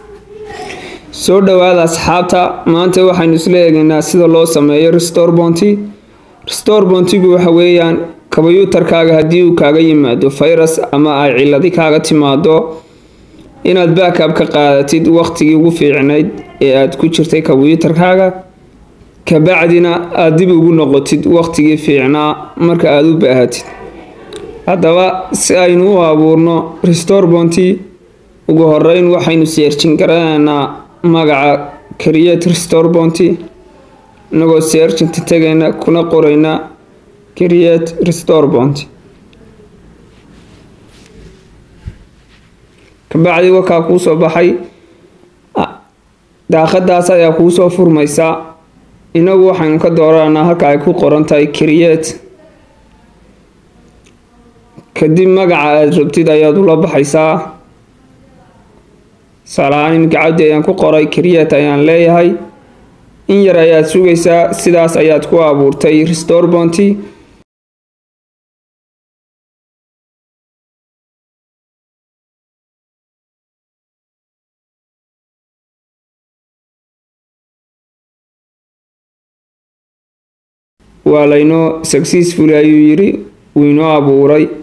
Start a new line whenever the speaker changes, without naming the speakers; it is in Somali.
soo dhowaada asxaabta maanta waxaynu isla eegaynaa sida loo sameeyo restore bonty restore bontigu waxa weeyaan kombyuutarkaaga haddii uu kaaga yimaado virus ama ay ciladi kaaga timaado inaad backab ka qaadatid waqtigii ugu fiicnayd ee aad ku jirtay kombyuutarkaaga kabacdina aada dib ugu noqotid waqtigii fiicnaa marka aada u baahatid haddaba si aynu u abuurno restore bonty ugu horeyn waxaynu seerjin garanaynaa magaca create restore bonty inagoo seerjinta tegayna kuna qorayna create restore bonty kabacdi wakaa kuusoo baxay daaqadaas ayaa kuusoo furmaysaa inagu waxaynu ka dooranaa halka ay ku qoran tahay create kadib magaca aada rabtid ayaad ula baxaysaa tusaalahaan iminka cabdi ayaan ku qoray create ayaan leeyahay in yar ayaad sugaysaa sidaas ayaad ku abuurtay restore bonty waa laynoo successful ayuu yiri wuu inoo abuuray